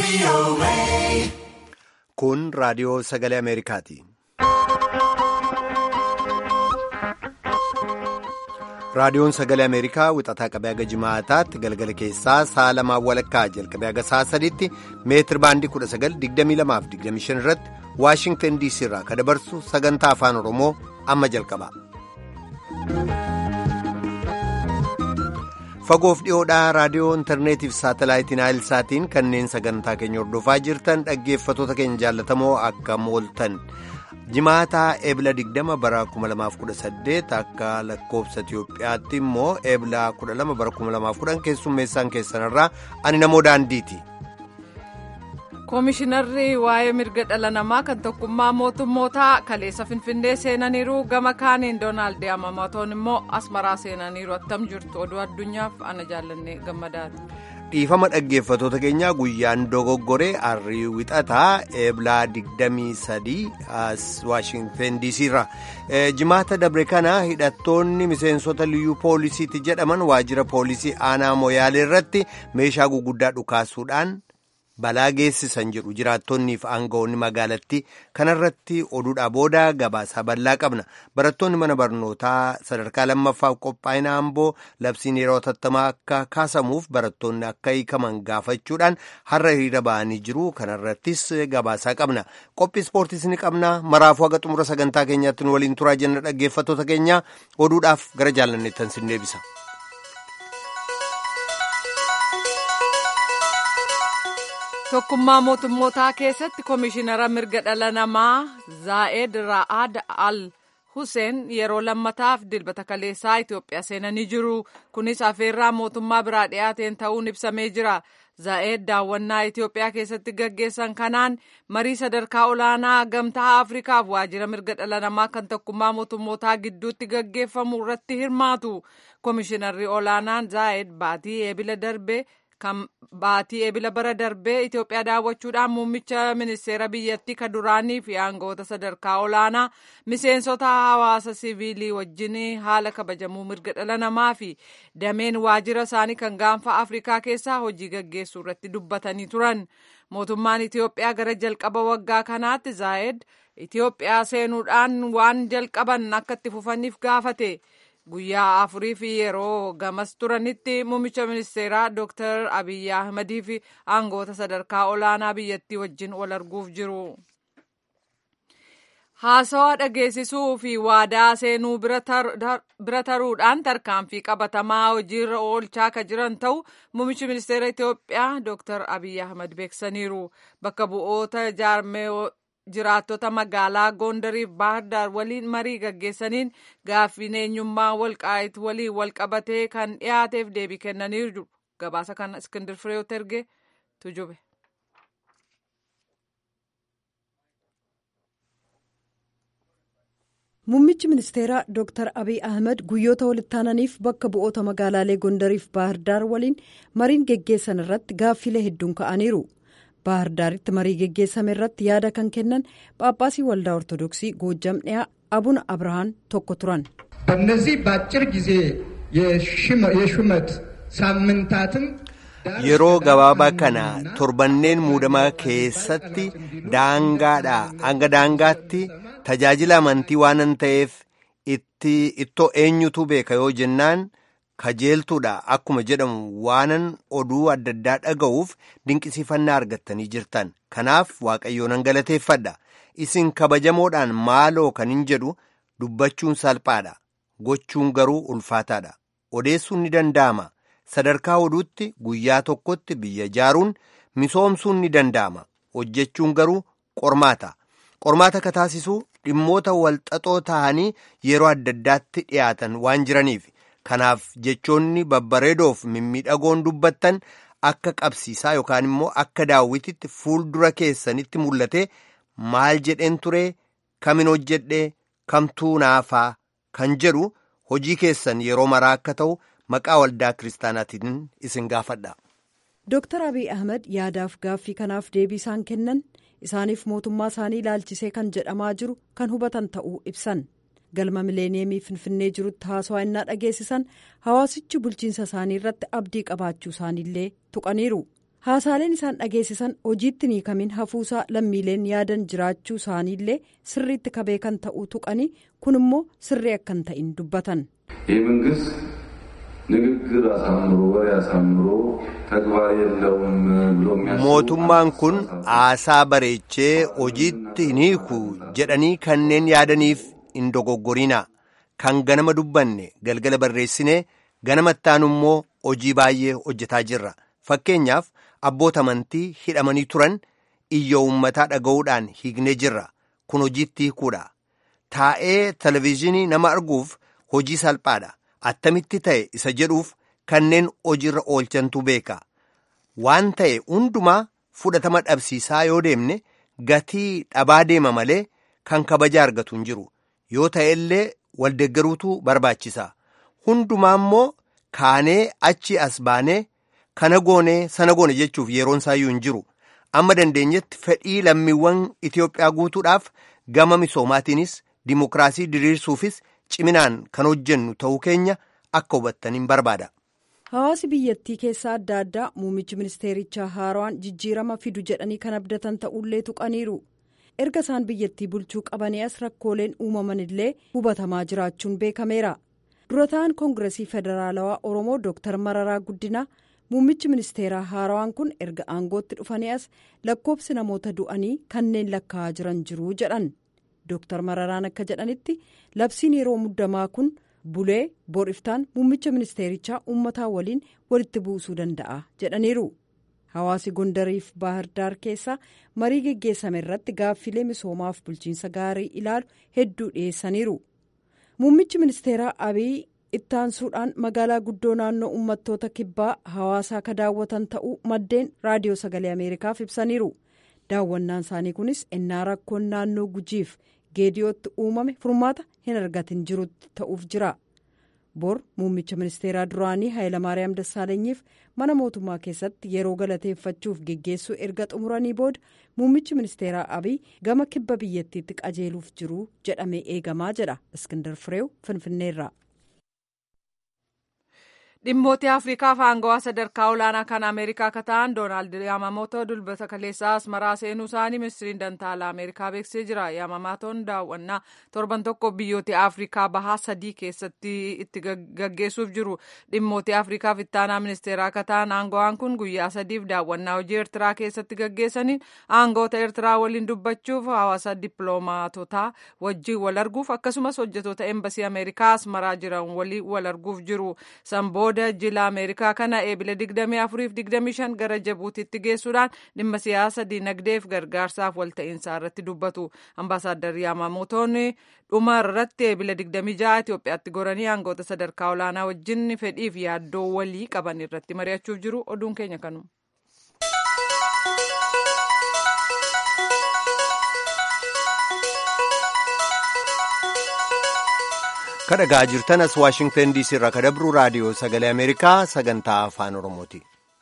Kun raadiyoo sagalee Ameerikaati. Raadiyoon sagalee Ameerikaa wixataa qabee haga jimaataatti galgala keessaa sa'a lamaan walakkaa jalqabee haga sa'a sadiitti meetir baandii 1922-25 irratti Waashingtan DC irraa kan dabarsu sagantaa afaan Oromoo amma jalqaba. Fagoof dhiyoodhaa raadiyoo intarneetiif saatalaayitiin saatiin kanneen sagantaa keenya hordofaa jirtan dhaggeeffatoota keenya jaallatamoo akka mooltan. jimaataa eebla 20 bara 2018 akka lakkoobsa Itiyoophiyaatti immoo eebla 12 bara 2010 keessummeessaan keessanirraa ani namoo daandiiti. Koomishinarri waa'ee mirga dhala namaa kan tokkummaa mootummootaa kaleessa finfinnee seenaniiru gama kaaniin doonaald Yamamatoon immoo asmaraa seenaniiru attam jirtu oduu addunyaaf ana jaallanne gammadaati. dhiifama dhaggeeffatoota keenyaa guyyaan dogoggoree arrii wixataa eeblaa 23 as waashingtan dc irra jimaata dabre kana hidhattoonni miseensota liyyuu poolisiiti jedhaman waajjira poolisii aanaa moyaalee irratti meeshaa guguddaa dhukaasuudhaan balaa geessisan jedhu jiraattonniif aangawoonni magaalattii kanarratti oduudhaa booda gabaasaa bal'aa qabna barattoonni mana barnootaa sadarkaa lammaffaaf qophaa'ina amboo labsiin yeroo tattamaa akka kaasamuuf barattoonni akka hiikaman gaafachuudhaan har'a hiriira ba'anii jiru kanarrattis gabaasaa qabna qophii ispoortiis ni qabna maraafuu haga xumura sagantaa keenyaatti nu waliin turaa jenna dhaggeeffattoota keenya oduudhaaf gara jaallanneettan sin deebisa. tokkummaa mootummootaa keessatti koomishinara mirga dhala namaa zaa'ed ra'aad al huseen yeroo lammataaf dilbata kaleessaa itiyoophiyaa seenanii jiru kunis afeerraa mootummaa biraa dhiyaateen ta'uun ibsamee jira zaa'ed daawwannaa itiyoophiyaa keessatti gaggeessan kanaan marii sadarkaa olaanaa gamtaa afrikaaf waajjira mirga dhala namaa kan tokkummaa mootummootaa gidduutti gaggeeffamu irratti hirmaatu koomishinarri olaanaan zaa'ed baatii eebila darbe kan baatii eebila bara darbee Itoophiyaa daawwachuudhaan muummicha ministeera biyyattii kan duraanii fi aangawoota sadarkaa olaanaa miseensota hawaasa siviilii wajjin haala kabajamuu mirga dhala namaa fi dameen waajjira isaanii kan gaanfa Afrikaa keessaa hojii gaggeessuu irratti dubbatanii turan. Mootummaan Itoophiyaa gara jalqaba waggaa kanaatti zaa'ed Itoophiyaa seenuudhaan waan jalqaban akka itti fufaniif gaafate. guyyaa afurii fi yeroo gamas turanitti muummicha ministeeraa dooktar abiyyi ahmadii fi aangoota sadarkaa olaanaa biyyattii wajjin wal arguuf jiru. haasawaa dhageessisuu fi waadaa seenuu bira taruudhaan tarkaanfii qabatamaa hojiirra oolchaa kan jiran ta'u muummichi ministeera Itoophiyaa dooktar abiyyi ahmad beeksaniiru bakka bu'oota jaarmee jiraattota magaalaa gondariif baahirdaar waliin marii gaggeessaniin gaaffiin eenyummaa walqaayit waliin walqabatee kan dhiyaateef deebii kennaniiru gabaasa kana iskindir fireew terge tujube. Muummichi ministeeraa Dr. Abiy Ahmed guyyoota walittaananiif bakka bu'oota magaalaalee Gondariif Baahirdaar waliin mariin geggeessan irratti gaaffilee hedduun ka'aniiru. Baahirdaaritti marii geggeessame irratti yaada kan kennan Phaaphaasii Waldaa Ortodoksii Goojjam dhiyaa Abuna Abrahaan tokko turan. በእነዚህ በአጭር ጊዜ የሹመት ሳምንታትም yeroo gabaabaa kana torbanneen muudamaa keessatti daangaadhaa hanga daangaatti tajaajila amantii waanan ta'eef ittoo eenyutu beeka yoo jennaan kajeeltuudha akkuma jedhamu waanan oduu adda addaa dhaga'uuf dinqisiifannaa argattanii jirtan kanaaf waaqayyoonan galateeffadha isin kabajamoodhaan maaloo kan hin jedhu dubbachuun salphaadha gochuun garuu ulfaataadha odeessuun ni danda'ama sadarkaa oduutti guyyaa tokkotti biyya ijaaruun misoomsuun ni danda'ama hojjechuun garuu qormaata qormaata ka taasisu dhimmoota walxaxoo ta'anii yeroo adda addaatti dhiyaatan waan jiraniif kanaaf jechoonni babbareedoof mimmiidhagoon dubbattan akka qabsiisaa yookaan immoo akka daawwititti fuuldura keessanitti mul'ate maal jedheen ture kamin hojjedhe kamtuu naafaa kan jedhu hojii keessan yeroo maraa akka ta'u maqaa waldaa kiristaanaatiin isin gaafadha. Dooktar Abiy Ahmed yaadaaf gaaffii kanaaf deebii isaan kennan isaaniif mootummaa isaanii ilaalchisee kan jedhamaa jiru kan hubatan ta'uu ibsan. galma mileeniyeemii finfinnee jirutti haasawaa innaa dhageessisan hawaasichi bulchiinsa isaanii irratti abdii qabaachuu isaaniillee tuqaniiru haasaaleen isaan dhageessisan hojiitti ni kamin hafuusaa lammiileen yaadan jiraachuu isaaniillee sirriitti kabee kan ta'uu tuqanii kun immoo sirrii akka hin ta'in dubbatan. ይህ መንግስት ንግግር አሳምሮ ወሬ አሳምሮ ተግባር የለውም ብሎ mootummaan kun haasaa bareechee hojiitti hin hiiku jedhanii kanneen yaadaniif hin dogoggorina kan ganama dubbanne galgala barreessinee ganamattaan immoo hojii baay'ee hojjetaa jirra fakkeenyaaf abboota amantii hidhamanii turan iyya uummataa dhaga'uudhaan hiiknee jirra kun hojiitti hiikuudha taa'ee televizhinii nama arguuf hojii salphaadha attamitti ta'e isa jedhuuf kanneen hojiirra oolchantu beeka waan ta'e hundumaa fudhatama dhabsiisaa yoo deemne gatii dhabaa deema malee kan kabaja argatu hin jiru yoo ta'e illee waldeggaruutu barbaachisa hundumaa immoo kaanee achi as baanee kana goonee sana goone jechuuf yeroon isaayyuu hin jiru amma dandeenyetti fedhii lammiiwwan Itoophiyaa guutuudhaaf gama misoomaatiinis dimokiraasii diriirsuufis ciminaan kan hojjennu ta'uu keenya akka hubattaniin barbaada. hawaasi biyyattii keessaa adda addaa muummichi ministeerichaa haaraan jijjiirama fidu jedhanii kan abdatan ta'ullee tuqaniiru erga isaan biyyattii bulchuu qabanii as rakkooleen uumaman illee hubatamaa jiraachuun beekameera dura ta'an koongiresii federaalawaa oromoo dooktar mararaa guddinaa muummichi ministeeraa haaraan kun erga aangootti dhufanii as lakkoobsi namoota du'anii kanneen lakkaa'aa jiran jiru jedhan dooktar mararaan akka jedhanitti labsiin yeroo muddamaa kun. bulee boriftaan muummicha ministeerichaa uummataa waliin walitti buusuu danda'a jedhaniiru hawaasi gondariif baahirdaar keessa marii geggeessame irratti gaaffilee misoomaaf bulchiinsa gaarii ilaalu hedduu dhiyeessaniiru muummichi ministeeraa abiy ittaansuudhaan magaalaa guddoo naannoo uummattoota kibbaa hawaasaa ka daawwatan ta'uu maddeen raadiyoo sagalee ameerikaaf ibsaniiru daawwannaan isaanii kunis ennaa rakkoon naannoo gujiif. geediyootti uumame furmaata hin argatin jirutti ta'uuf jira bor muummicha ministeeraa duraanii haayilamaariyaam dassaalenyiif mana mootummaa keessatti yeroo galateeffachuuf geggeessuu erga xumuranii booda muummichi ministeeraa abiy gama kibba biyyattiitti qajeeluuf jiru jedhamee eegamaa jedha iskindar fireew finfinneerra. dhimmoota afriikaaf aangawaa sadarkaa olaanaa kan ameerikaa akka ta'an doonaald yaamamootoo dulbata kaleessaa asmaraa seenuu isaanii ministiriin dantaalaa ameerikaa beeksisee jira yaamamootoon daawwannaa torban tokko biyyoota afriikaa bahaa sadii keessatti itti gaggeessuuf jiru dhimmoota afriikaaf ittaanaa ministeeraa akka ta'an aangawaan kun guyyaa sadiif daawwannaa hojii eertiraa keessatti gaggeessaniin aangoota eertiraa waliin dubbachuuf hawaasa dippiloomaatotaa wajjin wal arguuf akkasumas hojjetoota embasii ameerikaa asmaraa jiran waliin wal arguuf jiru sanbooda jila ameerikaa kana eebila 24 fi 25 gara jabuutitti geessuudhaan dhimma siyaasa dinagdeef gargaarsaaf walta'iinsaa irratti dubbatu ambaasaaddar yaamamotoon dhuma irratti eebila 26 Itoophiyaatti goranii aangoota sadarkaa olaanaa wajjin fedhiif yaaddoo walii qaban irratti mari'achuuf jiru oduun keenya kanuma. kadhagaa jirtanas waashingtan diisii irraa kadabruu raadiyoo sagalee ameerikaa sagantaa afaan oromooti.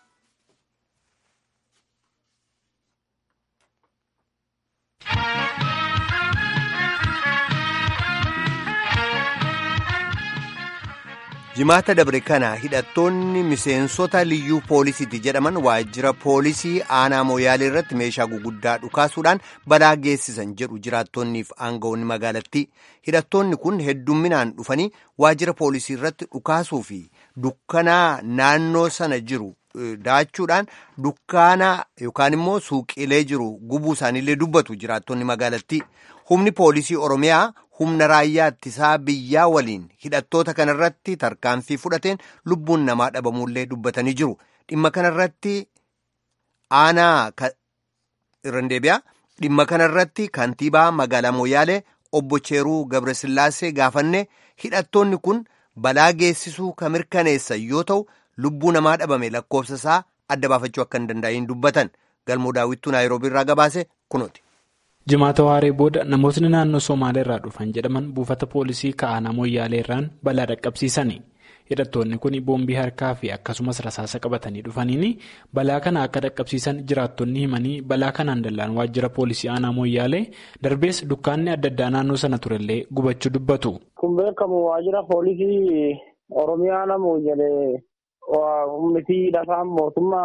jimaata dabre kana hidhattoonni miseensota liyyuu poolisiiti jedhaman waajjira poolisii aanaa mooyaalee irratti meeshaa guguddaa dhukaasuudhaan balaa geessisan jedhu jiraattonniif aangawoonni magaalattii hidhattoonni kun heddumminaan dhufanii waajjira poolisii irratti dhukaasuu fi dukkanaa naannoo sana jiru daachuudhaan dukkaana yookaan immoo suuqiilee jiru gubuu isaaniillee dubbatu jiraattonni magaalattii humni poolisii oromiyaa humna raayyaa ittisaa biyyaa waliin hidhattoota kanarratti tarkaanfii fudhateen lubbuun namaa dhabamuullee dubbatanii jiru dhimma kanarratti aanaa irran deebi'a dhimma kanarratti kantiibaa magaalaa mooyaalee obbo Cheeruu Gabrasillaasee gaafanne hidhattoonni kun balaa geessisuu kan mirkaneessan yoo ta'u lubbuu namaa dhabame lakkoofsa isaa adda baafachuu akka hin danda'in dubbatan galmoo daawwittuu naayiroobii irraa gabaase kunooti. jimaata waaree booda namootni naannoo somaaliyaa irraa dhufan jedhaman buufata poolisii ka'aanaa mooyyaalee irraan balaa dhaqqabsiisani hidhattoonni kun boombii harkaa fi akkasumas rasaasa qabatanii dhufaniini balaa kana akka dhaqqabsiisan jiraattonni himanii balaa kanaan dallaan waajjira poolisii aanaa mooyyaalee darbees dukkaanni adda addaa naannoo sana turellee gubachuu dubbatu. kun beekamu waajjira poolisii oromiyaa namoo jedhee humnitii lafaan mootummaa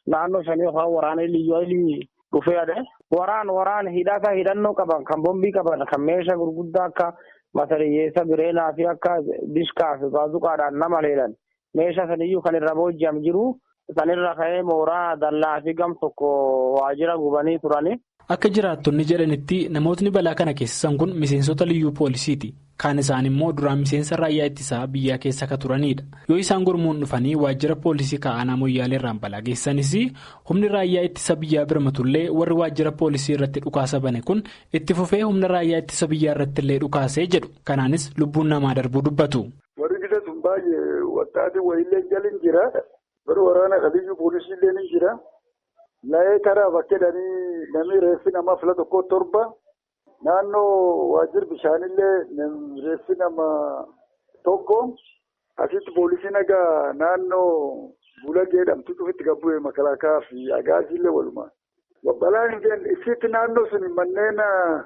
naannoo shanii yookaan waraana liyyuu dhufee ade waraan waraan hidhata hidhannoo qaban kan bombii qaban kan meeshaa gurguddaa akka matariyyeessa bireenaa fi akka dishkaa fi baazuqaadhaan nama leelan meeshaa saniyyuu kan irra booji'am jiru sanirra ka'ee mooraa dallaa fi gam tokko waajjira gubanii turani. Akka jiraattonni jedhanitti namootni balaa kana keessisan kun miseensota liyyuu poolisiiti. Kaan isaan immoo duraan miseensa raayyaa ittisaa biyyaa keessa ka turanidha. Yoo isaan gurmuun dhufanii waajjira poolisii ka'aanaa moyyaalee irraan balaa geessanis humni raayyaa ittisa biyyaa birmatullee warri waajjira poolisii irratti dhukaasa bane kun itti fufee humna raayyaa ittisa biyyaa irratti illee dhukaasee jedhu. Kanaanis lubbuun namaa darbuu dubbatu. Warri gisa sun baay'ee wattaati wayiillee jalin jira. Warri waraana qabiyyuu poolisiillee ni jira. Laayee karaa bakkeedhanii namni reeffi namaa fila tokko torba. Naannoo waajjirri bishaanillee reeffi nama tokko asitti poolisiin egaa naannoo Bulagee jedhamtu cufitti gabbu'ee makalaakaa fi agaaziillee walumaa. Balaan hin jenne isitti naannoo sun manneen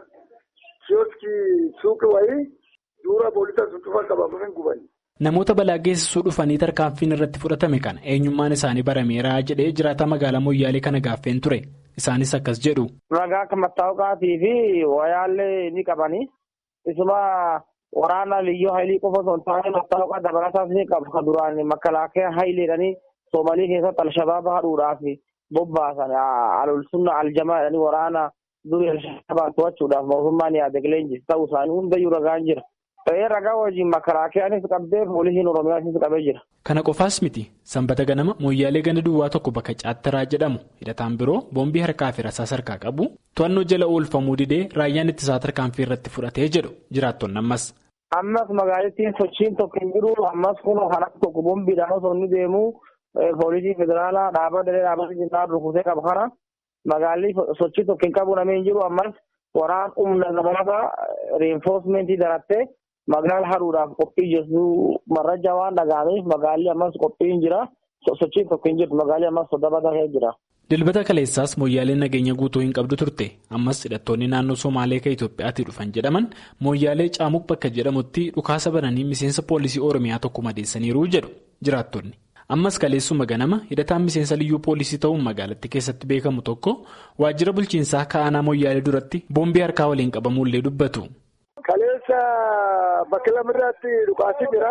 kiyooskii suuqii wayii duura poolisa sun cufa qabamuuf hin gubani. Namoota balaa geessisuu dhufanii tarkaanfiin irratti fudhatame kana eenyummaan isaanii barameera jedhee jiraataa magaalaa Moyyaalee kana gaaffeen ture. Isaanis akkas jedhu. Ragaa akka mattaawqaatii fi wayaallee ni qabani. Isuma waraana liyyuu haylii qofa osoo hin taane mattaawqaa dabalataas ni qabu. Kan duraan makalaakaa hayleedhanii Soomalii keessatti Alshabaaba haduudhaaf bobbaasan alulsunna aljamaa jedhanii waraana durii Alshabaabaa to'achuudhaaf mootummaan yaade leenjis ta'uu isaanii hundayyuu ragaan jira. Ta'ee ragaa wajjin makalaakaanis qabdee poolisiin Oromiyaanis qabee jira. Kana qofaas miti sanbata ganama moyyaalee ganda duwwaa tokko bakka caattaraa jedhamu hidhataan biroo boombii harkaa fi rasaas harkaa qabu to'annoo jala oolfamuu didee raayyaan ittisaa tarkaanfii irratti fudhatee jedhu jiraattonni ammas. Ammas magaalattiin sochiin tokko hin jiru ammas kun kan akka tokko boombiidhaan osoo inni deemu poolisii federaalaa dhaabaa daree dhaabaa jinnaa rukutee qaba kana magaalli sochii tokko hin qabu namni hin jiru ammas waraan humna dabalataa reenfoosmentii darattee. Magaalaa haruudhaaf qophii jirtu marraja waan dhaga'ameef magaalli ammas qophii hin jira. Sochiin tokko hin jirtu magaalli ammas soddaba jira. Dilbata kaleessaas mooyyaaleen nageenya guutuu hin qabdu turte. Ammas hidhattoonni naannoo Somaalee kan Itoophiyaatti dhufan jedhaman mooyyaalee caamuq bakka jedhamutti dhukaasa bananii miseensa poolisii Oromiyaa tokko madeessaniiru jedhu jiraattonni. Ammas kaleessuma ganama hidhataan miseensa liyyuu poolisii ta'uun magaalatti keessatti beekamu tokko waajjira bulchiinsaa ka'aanaa mooyyaalee duratti boombii harkaa waliin qabamuullee dubbatu. Kaleessa bakka lamirraatti dhukaasii jira.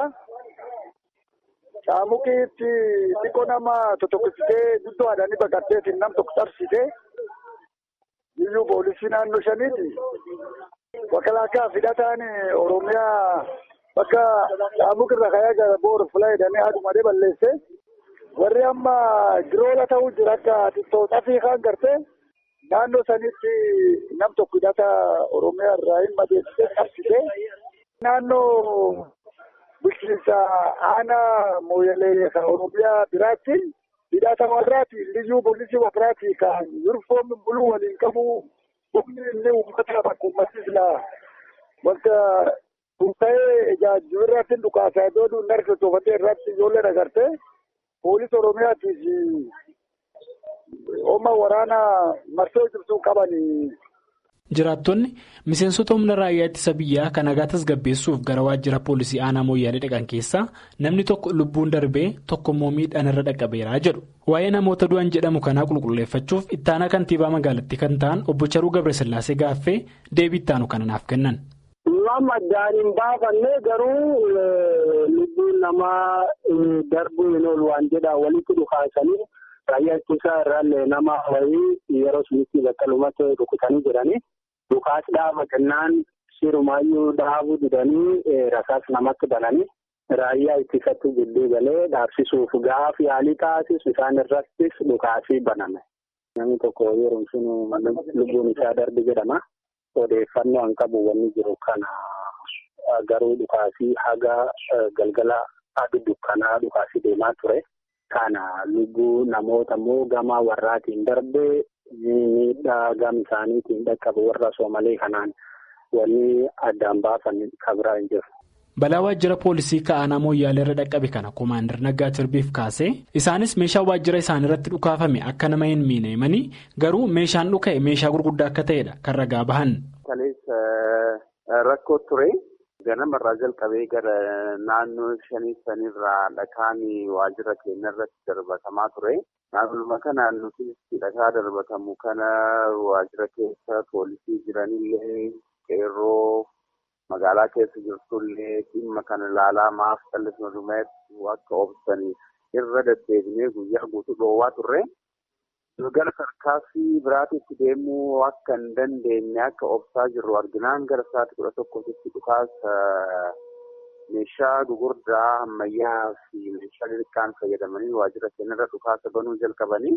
Caamuqiitti xiqqoo nama totokkisitee guddoo haadhanii baqatteetiin nam tokko tarsite. Liyyuu poolisii naannoo shaniiti. Makalaakaa hidhataan Oromiyaa bakka caamuq irra kayaa gara boora fulaa jedhanii haadhumadee balleesse. Warri amma giroola ta'uu jira akka xiqqoo fi kaan gartee. Naannoo sanitti nam tokko hidhata Oromiyaa irraa hin madeessitee tarsite. Naannoo bulchiinsa aanaa mooyyalee kan Oromiyaa biraatti hidhata warraati liyyuu poolisii warraati kan yunifoomii buluu waliin qabu humni inni uummata bakka uummatni silaa wanta tuuta'ee ijaajjiba irratti dhukaasaa iddoo duun narka toofatee irratti ijoollee agartee poolisii Oromiyaatiif Ooma waraanaa marsoo jirtu qabanii. Jiraattonni miseensota humna raayyaa ittisa biyyaa kan nagaa tasgabbeessuuf gara waajjira poolisii aanaa mooyyaalee dhaqan keessaa namni tokko lubbuun darbee tokko immoo miidhaan irra dhaqqabeeraa jedhu. Waa'ee namoota du'an jedhamu kanaa qulqulleeffachuuf ittaanaa kantiibaa magaalattii kan ta'an obbo Charuu Gabrasillaasee gaaffee deebii ittaanu kana naaf kennan. Waan addaan hin baafanne garuu lubbuun namaa darbuu hin oolu waan jedhaa walitti dhukaasanii. Raayyaa ittisaa irraallee nama wayii yeroo sunitti bakka lumatti rukutanii jiranii dhukaas dhaaba kennaan sirumaayyuu dhaabuu didanii rasaas namatti bananii raayyaa ittisatti gidduu galee dhaabsisuuf gaafa yaalii taasisu isaan irrattis dhukaasii baname. Namni tokko yeroo sun lubbuun isaa darbe jedhama. Odeeffannoo an qabu wanni jiru kana garuu dhukaasii haga galgala aduu dukkanaa dhukaasii deemaa ture. Kana lubbuu namoota immoo gama warraatiin darbee miidhaa gama isaaniitiin dhaqqabu warra soomalee kanaan wanni addaan baafan kabraa hin jiru. Balaa waajjira poolisii ka'aanaa mooyyaalee irra dhaqqabe kana Komaander Naggaa Tirbiif kaasee isaanis meeshaa waajjira isaanii irratti dhukaafame akka nama hin miine himanii garuu meeshaan dhuka'e meeshaa gurguddaa akka ta'edha kan ragaa bahan. Kaleessa rakkoo ture ganamarraa jalqabee gara naannoo shanii sanirraa dhakaan waajjira keenya irratti darbatamaa ture. Naannuma kanaan nuti dhakaa darbatamu kana waajjira keessa poolisii jiranillee qeerroo magaalaa keessa jirtullee dhimma kana ilaalaa maaf callisuma dhumeetti akka obsaniif irra deddeebinee guyyaa guutuu dhoowwaa turre. gara sarkaasii biraatitti deemuu akka hin dandeenye akka obsaa jirru arginaan gara sa'aatii kudha tokkotti dhukaasa meeshaa gugurdaa ammayyaa fi meeshaa xixiqqaan fayyadamanii waajjira keenyarra dhukaasa banuu jalqabanii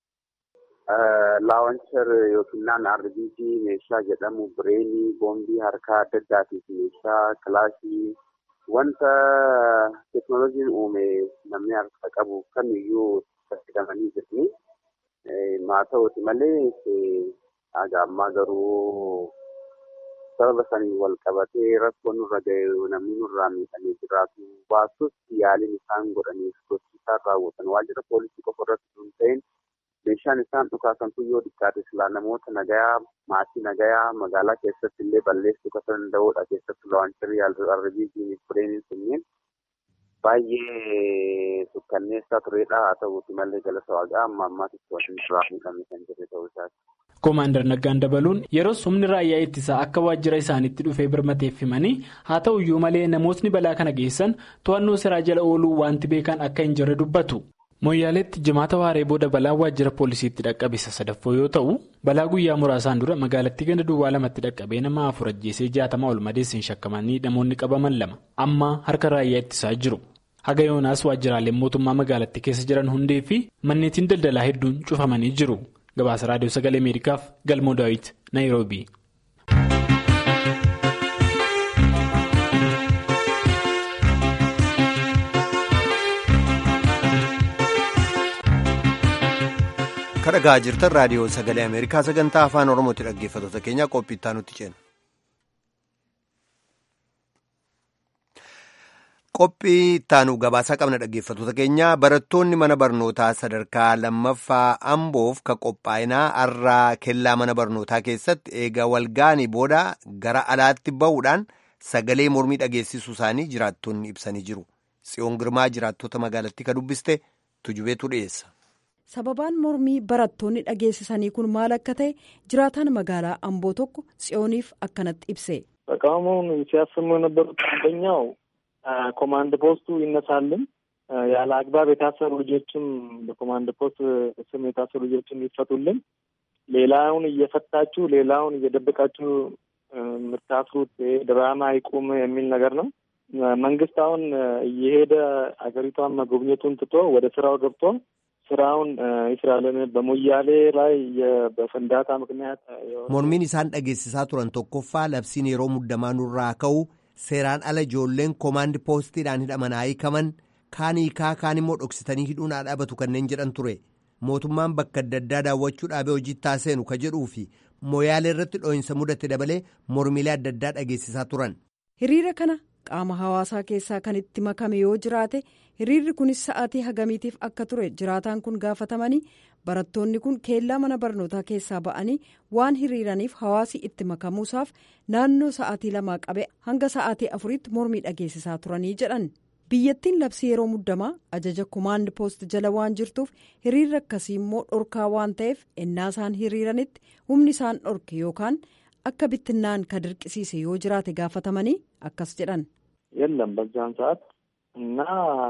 laawanchar yookiin naan RBG meeshaa jedhamu bireenii boombii harkaa adda addaatii fi meeshaa kilaashii wanta teeknooloojiin uume namni harka qabu kamiyyuu fayyadamanii jirti. haa ta'uuti malee haga ammaa garuu sababa sanii wal qabatee rakkoo nurra ga'e namni nurraa miidhamee jiraatu baasus yaaliin isaan godhaniif gochi isaan raawwatan waajjira poolisii qofa irratti hin ta'in meeshaan isaan dhukaasantu yoo xiqqaate silaa namoota nagayaa maatii nagayaa magaalaa keessatti illee balleessuu kan danda'udha keessatti laawancharii arbiijiin fireeniin sunniin baay'ee sukkanneessaa turedha haa ta'uuti malee galata waaqaa amma ammaatitti waliin irraa miidhamne kan jirre ta'uu isaati. Koomaandar Naggaan dabaluun yeroo humni raayyaa ittisaa akka waajjira isaaniitti dhufee birmateef himanii haa ta'u iyyuu malee namootni balaa kana geessan to'annoo seeraa jala ooluu wanti beekan akka hin jirre dubbatu. Mooyyaaleetti jimaata waaree booda balaan waajjira poolisiitti dhaqqabisa sadaffoo yoo ta'u balaa guyyaa muraasaan dura magaalattii ganda duwwaa lamatti dhaqqabee nama afur ajjeesee jaatama ol madeessiin shakkamanii namoonni qabaman lama amma harka raayyaa ittisaa jiru. Haga yoonaas waajjiraaleen mootummaa magaalattii keessa jiran hundee fi manneetiin daldalaa hedduun cufamanii jiru. Gabaasa Raadiyoo Sagalee Ameerikaaf Galmoo Daawit Naayiroobii. kadhagaa jirtan raadiyoo sagalee ameerikaa sagantaa afaan oromootti dhaggeeffattoota keenya qophii itti nutti ceena. qophii ittaanu gabaasaa qabna dhaggeeffattoota keenya barattoonni mana barnootaa sadarkaa lammaffaa amboof ka qophaa'inaa har'aa kellaa mana barnootaa keessatti eega walga'anii booda gara alaatti ba'uudhaan sagalee mormii dhageessisuu isaanii jiraattonni ibsanii jiru tsiyoon girmaa jiraattota magaalattii ka dubbiste tujubeetu dhiyeessa. sababaan mormii barattoonni dhageessisanii kun maal akka ta'e jiraataan magaalaa amboo tokko tsiyooniif akkanatti ibse. ተቃውሞውን ሲያሰሙ የነበሩት አንደኛው ኮማንድ ፖስቱ ይነሳልን፣ ያለ አግባብ የታሰሩ ልጆችም በኮማንድ ፖስት ስም የታሰሩ ልጆችም ይፈቱልን፣ ሌላውን እየፈታችሁ ሌላውን እየደበቃችሁ የምታስሩት ድራማ ይቁም የሚል ነገር ነው። መንግስት አሁን እየሄደ አገሪቷን መጎብኘቱን ትቶ ወደ ስራው ገብቶ ስራውን ይስራልን። በሞያሌ ላይ በፍንዳታ ምክንያት mormiin isaan dhageessisaa turan tokkoffaa labsiin yeroo muddamaa nurraa ka'u seeraan ala ijoolleen koomaandi poostiidhaan hidhaman haa hiikaman kaan hiikaa kaan immoo dhoksitanii hidhuun haa dhaabatu kanneen jedhan ture mootummaan bakka adda addaa daawwachuu dhaabee hojii taaseenu ka jedhuu fi mooyaalee irratti dhoo'insa mudate dabalee mormiilee adda addaa dhageessisaa turan. hiriira kana qaama hawaasaa keessaa kan itti makame yoo jiraate hiriirri kunis sa'aatii hagamiitiif akka ture jiraataan kun gaafatamanii barattoonni kun keellaa mana barnootaa keessaa ba'anii waan hiriiraniif hawaasi itti makamuusaaf naannoo sa'aatii lamaa qabe hanga sa'aatii afuriitti mormii dhageessisaa turanii jedhan biyyattiin labsii yeroo muddamaa ajaja komaand poost jala waan jirtuuf hiriirri akkasii immoo dhorkaa waan ta'eef ennaa isaan hiriiranitti humni isaan dhorke yookaan akka bittinnaan ka dirqisiise yoo jiraate gaafatamanii akkas jedhan. የለም በዛን ሰዓት እና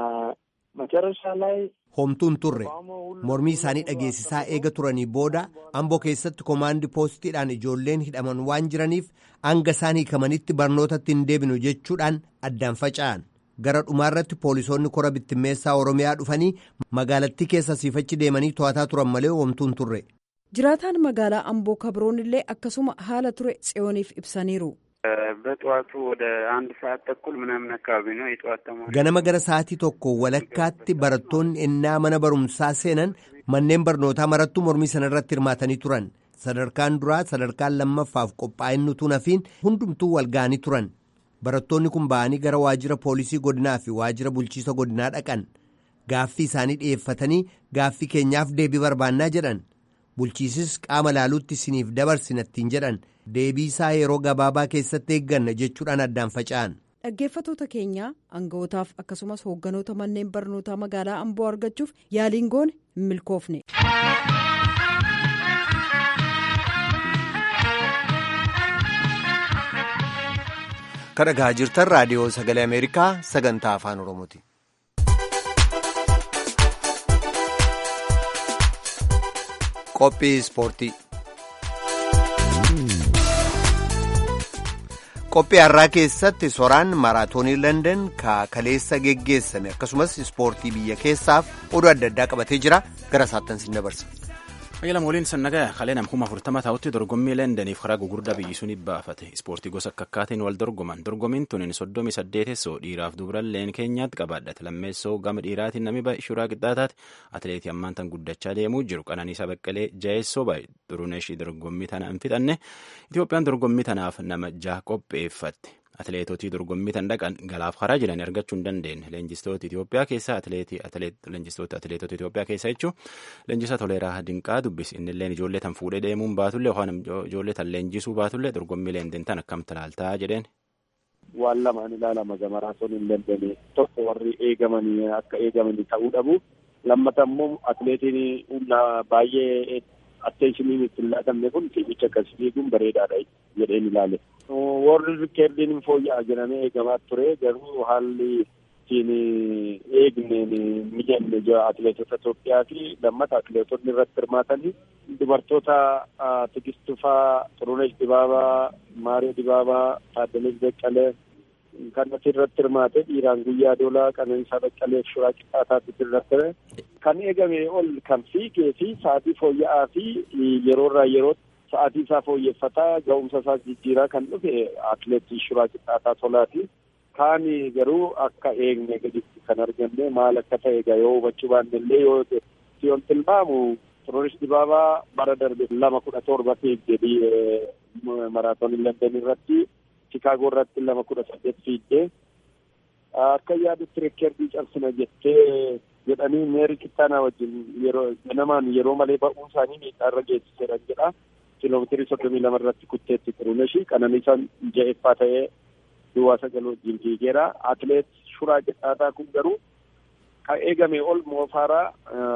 መጨረሻ ላይ homtuun turre mormii isaanii dhageessisaa eega turanii booda amboo keessatti koomaandi poostiidhaan ijoolleen hidhaman waan jiraniif hanga isaan hiikamanitti barnootatti hin deebinu jechuudhaan addaan faca'an gara dhumaarratti poolisoonni kora bittimmeessaa oromiyaa dhufanii magaalattii keessa siifachi deemanii to'ataa turan malee homtuun turre. jiraataan magaalaa amboo kabroon illee akkasuma haala ture tsiyooniif ibsaniiru. በጠዋቱ ወደ አንድ ሰዓት ተኩል ምናምን አካባቢ ነው የጠዋት ተማሪ ganama gara sa'aatii tokko walakkaatti barattoonni ennaa mana barumsaa seenan manneen barnootaa marattuu mormii sana irratti hirmaatanii turan sadarkaan duraa sadarkaan lammaffaaf qophaa'inni utuu nafiin hundumtuu wal ga'anii turan barattoonni kun ba'anii gara waajjira poolisii godinaa fi waajjira bulchiisa godinaa dhaqan gaaffii isaanii dhi'eeffatanii gaaffii keenyaaf deebii barbaannaa jedhan bulchiisis qaama laaluutti isiniif dabarsinattiin jedhan deebii isaa yeroo gabaabaa keessatti eegganna jechuudhaan addaan faca'an dhaggeeffatoota keenyaa aanga'ootaaf akkasumas hoogganoota manneen barnootaa magaalaa amboo argachuuf yaaliin goone hin milkoofne. kan dhagaa jirtan raadiyoo sagalee ameerikaa sagantaa afaan oromooti. qophii ispoortii. qophii har'aa keessatti soraan maraatoonii london kaleessa geggeessame akkasumas ispoortii biyya keessaaf oduu adda addaa qabatee jira gara saattan sin dabarsa. Qayyilama waliin sannagaa kalee namkuma afurtama taa'utti dorgommii leendaniif karaa gugurdaa biyyi sun baafate ispoortii gosa akka akkaatiin wal dorgoman dorgommiin tunin soddomii saddeetessoo dhiiraaf dubaralleen keenyaatti qabaadhate lammeessoo gama dhiiraatiin namni shuraa qixxaataati atileetii ammaan tan guddachaa deemuu jiru qananiisaa baqqalee jaheessoo baay'ee duruneeshii dorgommii tana hin fixanne Itoophiyaan dorgommii tanaaf nama jaha qopheeffatte. Atileetotii dorgommii tan dhaqan galaaf karaa jiran argachuu hin dandeenye. Leenjistoota Itoophiyaa keessaa leenjistoota atileetota Itoophiyaa keessaa jechuun leenjisaa Toleeraa Dinqaa dubbisi. Inni illee ijoollee tan fuudhee deemuun baatullee yookaan ijoollee tan leenjisuu baatullee dorgommii leenden tan akkamitti ilaaltaa jedheen. Waan lamaan ilaalama gamaraatoon hin dandeenye tokko warri eegamanii akka eegamanii ta'uu dhabu. Lammata immoo atileetiin humna baay'ee atteeshiniin itti hin laatamne kun fiigicha akkasii fiiguun bareedaadha jedheen ilaale. warri rikeerdiin hin fooyya'aa jedhamee eegamaa ture garuu haalli ittiin eegneen mijanne atileetota Itoophiyaa fi lammata atileetonni irratti hirmaatanii dubartoota Tigistufaa, Xurunesh Dibaabaa, Maaree Dibaabaa, Taaddalees Beqqalee kanatti irratti hirmaate dhiiraan guyyaa doolaa qananiisaa Beqqalee fi Shuraa Qixxaataatti irratti kan eegame ol kan fiigee fi sa'aatii fooyya'aa fi yeroorraa yerootti sa'aatii isaa fooyyeffataa ga'umsa isaa jijjiiraa kan dhufe atileetii Shuraa Qixxaataa Tolaati. Kaan garuu akka eegne gaditti kan arganne maal akka ta'e egaa yoo hubachuu baanne illee yoo yoon tilmaamu Xurunesh Dibaabaa bara darbe lama kudha torba fiigdee maraatoonii London irratti Chikaagoo irratti lama kudha saddeet fiigdee akka yaadutti reekeerdii cabsina jettee jedhanii meerii kittaanaa wajjin yeroo ganamaan yeroo malee ba'uun isaanii miidhaarra geessisedhan jedha. kiiloomeetirii soddomii lama irratti kutteetti Xuruneshi qananiisaan ja'effaa ta'ee duwwaa sagal wajjin fiigeera. Atileet Shuraa Qixxaataa kun garuu kan eegame ol moofaaraa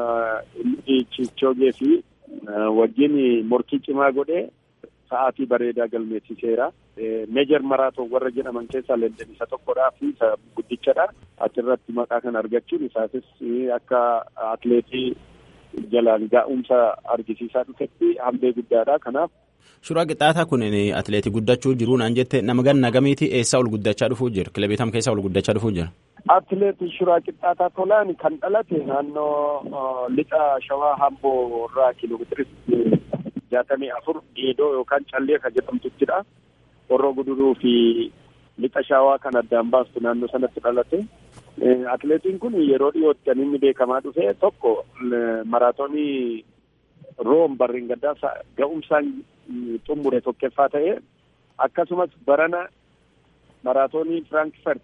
Chichoogee fi wajjin morkii cimaa godhee sa'aatii bareedaa galmeessiseera. Meejar maraatoon warra jedhaman keessaa London isa tokkodhaa fi isa guddichadha. Achirratti maqaa kan argachuun isaatis akka atileetii jalaan gaa'umsa argisiisaa dhufetti hambee guddaadha kanaaf. Shuraa Qixxaataa kun atileetii guddachuu jiru naan jette nama ganna gamiiti eessaa ol guddachaa dhufuu jira kilabii tam keessaa ol guddachaa dhufuu jira. Atileetii Shuraa Qixxaataa Tolaan kan dhalate naannoo lixa shawaa hamboo irraa kiiloomeetirii jaatamii afur geedoo yookaan callee kan jedhamtuttidha. Horroo guduruu fi lixa shawaa kan addaan baastu naannoo sanatti dhalate. Atileetiin kun yeroo dhiyootti kan inni beekamaa dhufe tokko maraatoonii room barreen gaddaa ga'umsaan xumure tokkoffaa ta'e akkasumas barana maraatoonii firankfurt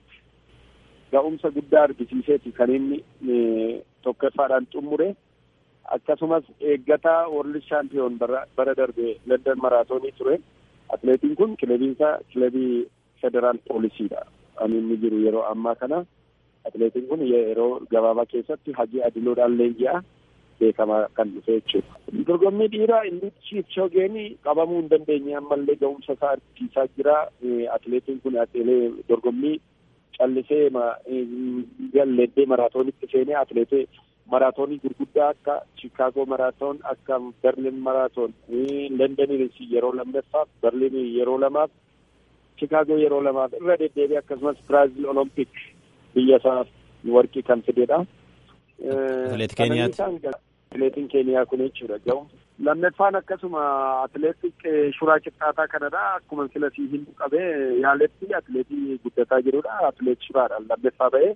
ga'umsa guddaa argisiiseeti kan inni tokkoffaadhaan xumure akkasumas eeggataa world shaampiyoon bara darbe london maraatoonii ture atileetiin kun kilabiinsaa kilabii federaal poolisiidha kan inni jiru yeroo ammaa kana. atileetiin kun yeroo gabaabaa keessatti hajii adiloodhaan leenji'a beekamaa kan dhufe jechuudha. Dorgommii dhiiraa inni Chiipchoogeen qabamuu hin dandeenye ammallee ga'umsa isaa argisiisaa jira. Atileetiin kun atilee dorgommii callisee galleeddee maraatoonitti seenee atileetee maraatoonii gurguddaa akka Chicaagoo maraatoon akka Berlin maraatoon Londoniin yeroo lammaffaa Berliin yeroo lamaaf Chicaagoo yeroo lamaaf irra deddeebi'ee akkasumas Biraazil Olompik biyya isaa warqii kan fidedha. Atileet Keeniyaati. Atileetiin Keeniyaa kun jechuudha ga'u. Lammaffaan akkasuma atileetii Shuraa Qixxaataa kanadha. Akkuma sila sii hin qabee yaaletti atileetii guddataa jirudha. Atileet Shuraadhaan lammaffaa ba'ee.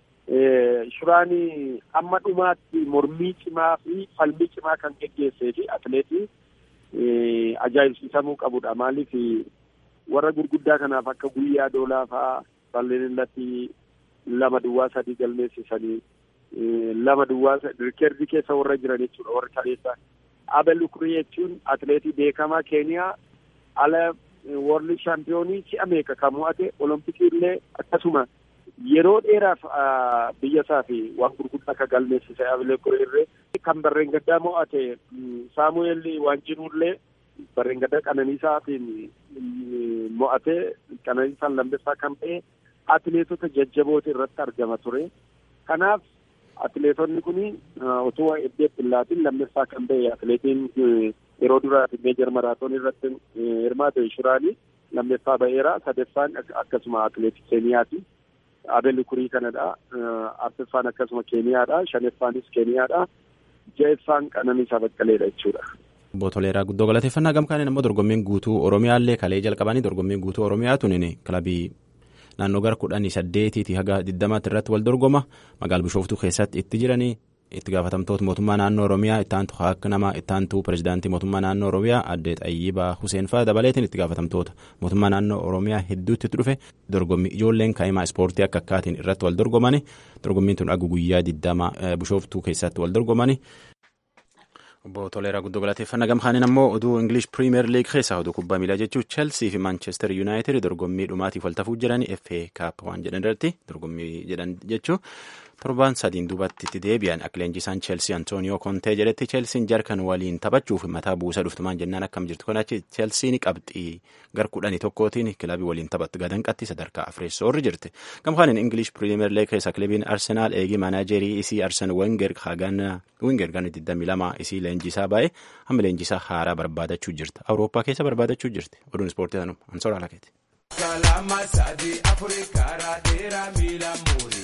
Shuraan amma dhumaatti mormii cimaa fi falmii cimaa kan geggeessee fi atileetii ajaa'ibsiisamuu qabudha. Maaliif warra gurguddaa kanaaf akka guyyaa doolaa fa'aa bal'inatti lama duwwaa sadii galmeessisanii lama duwwaa rikeerdii keessa warra jiran jechuudha warra kaleessa. Abel Ukrii jechuun atileetii beekamaa Keeniyaa ala warri shaampiyoonii si'a meeqa kan mo'ate olompikii illee akkasuma yeroo dheeraaf biyya isaa fi waan gurguddaa akka galmeessise abilee kureerree kan barreen gaddaa mo'ate saamu'eel waanjiruullee barreen gaddaa qananiisaatiin mo'ate qananiisaan lammeessaa kan ta'e atileetota jajjaboota irratti argama ture kanaaf atileetonni kun otoo eddee billaatiin lammeessaa kan ta'e atileetiin yeroo duraati meejar maraatoon irratti hirmaate shuraanii lammeessaa ba'eera sadeeffaan akkasuma atileetii keeniyaati abel kurii kanadha arfaffaan akkasuma keeniyaadha shaneeffaanis keeniyaadha ja'effaan qananiisaa baqqaleedha jechuudha. Obbo Toleeraa guddoo galateeffannaa gamkaaniin immoo dorgommiin guutuu Oromiyaallee kalee jalqabanii dorgommiin guutuu Oromiyaa tunin kilabii naannoo gara kudhanii saddeetiiti haga diddamaatti irratti wal dorgoma magaala bishooftuu keessatti itti jiranii itti gaafatamtoota mootummaa naannoo oromiyaa ittaantu akka nama ittaantu pirezidaantii mootummaa naannoo oromiyaa adde xayyibaa huseen faa dabaleetiin itti gaafatamtoota mootummaa naannoo oromiyaa hedduutti itti dhufe dorgommii ijoolleen kaa'imaa ispoortii akka akkaatiin irratti wal dorgomani dorgommiin tun agu guyyaa diddama bishooftuu keessatti wal dorgomani. Obbo Toleeraa guddoo galateeffannaa gamkaaniin ammoo oduu Ingilish Piriimeer Liig keessaa oduu kubbaa miilaa jechuun Chelsea fi Manchester United dorgommii dhumaatiif wal tafuu jiranii FA Cup waan jedhan irratti dorgommii jedhan jechuun torbaan sadiin duubatti itti deebi'an akka leenjisaan Chelsea Antonio Conte jedhetti Chelsean jarkan waliin taphachuuf mataa buusa dhuftumaan jennaan akkam jirtu kanachi Chelsean qabxii gar kudhanii tokkootiin kilabii waliin taphatti gadanqatti sadarkaa afreessoorri jirti gamkaaniin Ingilish Piriimeer Liig keessa kilabiin Arsenaal eegii maanaajerii isii Arsen Wenger hagana Wenger gana 22 isii leenjisaa baay'ee hamma leenjisaa haaraa barbaadachuu jirti awurooppaa keessa barbaadachuu jirti oduun ispoortii tanuma ansoora alakeeti. Kalama sadii afurii karaa dheeraa miila muurii.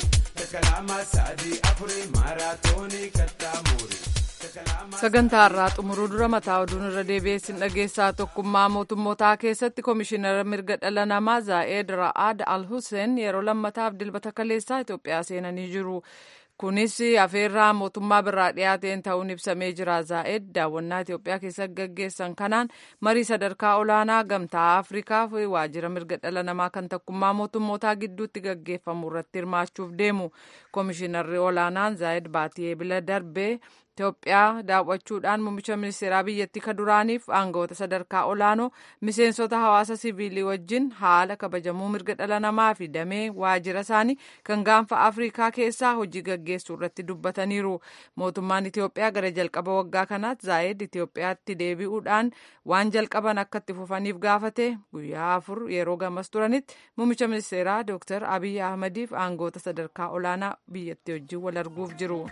sagantaa irraa xumuruu dura mataa oduun irra deebi'eessin dhageessaa tokkummaa mootummootaa keessatti koomishinara mirga dhala namaa zaa'eed ra'aad al hussein yeroo lammataaf dilbata kaleessaa itoophiyaa seenanii jiru kunis afeerraa mootummaa birraa dhiyaateen ta'uun ibsamee jira zaa'eed daawwannaa itoophiyaa keessatti gaggeessan kanaan marii sadarkaa olaanaa gamtaa afrikaa fi waajjira mirga dhala namaa kan tokkummaa mootummootaa gidduutti gaggeeffamu irratti hirmaachuuf deemu koomishinarri olaanaan zaa'eed baatii eebila darbee Itoophiyaa daawwachuudhaan muummicha ministeeraa biyyattii ka duraaniif aangawoota sadarkaa olaanoo miseensota hawaasa siviilii wajjin haala kabajamuu mirga dhala namaa fi damee waajjira isaanii kan gaanfa afrikaa keessaa hojii gaggeessuu irratti dubbataniiru. Mootummaan Itoophiyaa gara jalqaba waggaa kanaatti zaa'eed Itoophiyaatti deebi'uudhaan waan jalqaban akka itti fufaniif gaafate guyyaa afur yeroo gamas turanitti muummicha ministeeraa Dr. Abiy Ahmadiif aangawoota sadarkaa olaanaa biyyattii wajjin wal arguuf jiru.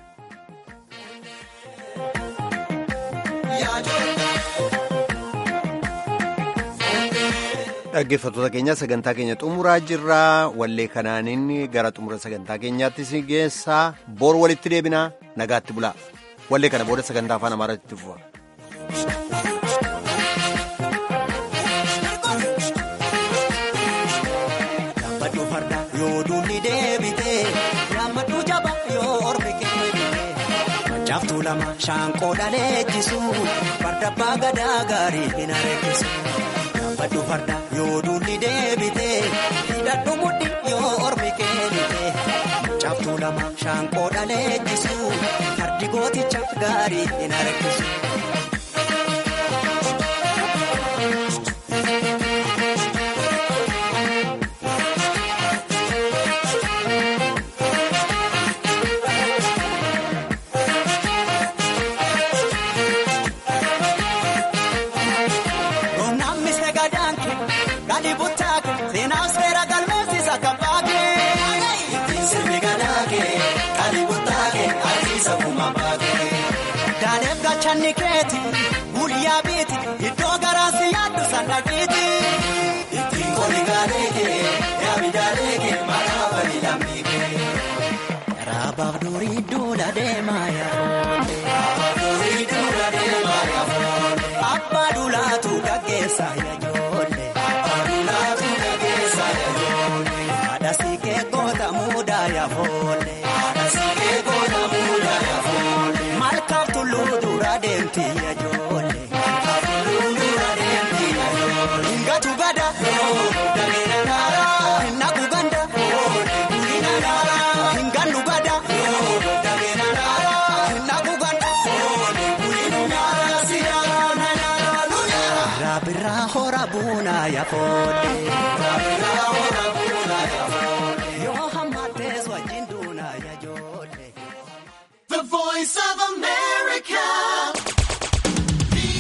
dhaggeeffattoota keenya sagantaa keenya xumuraa jirra wallee kanaanin gara xumura sagantaa keenyaatti si geessaa boor walitti deebinaa nagaatti bulaa wallee kana booda sagantaa afaan amaaraatti fufa. Jaaftuu lama shaanqoo dhaleechisu farda abbaa gadaa gaarii hin areechisu. Gaafadhu farda yoo duulli deebite hidhadhu mudhi yoo ormi keenite. Jaaftuu lama shaanqoo dhaleechisu fardi gooticha gaarii hin areechisu. Nikeeti guyyaa biiti iddoo garaasi yaaddu sannaqiti. Ittiin qoli gaaleekee yaabidaalee maqaa bali lammiikee. Raabaaf durii duula deemaa yaafoolee. Raabaaf durii duula deemaa yaafoolee. Abbaa duulaatu gaggeessa yaajoolee. Abbaa duulaatu gaggeessa yaajoolee. Haadha siikee goota muudaa yaafoolee. Haadha siikee goota muudaa yaafoolee. Malkaaf tulluu dura deemti yaajoolee. Malkaaf tulluu dura deemti yaajoolee. Ngatu gada. Dabeera naara. Naku ganda. Gulina naara. Ngannu gada. Dabeera naara. Naku gada. buunaa yaafoolle. Yoo hammatees wajjin duunaa yaajolle. The voice of America.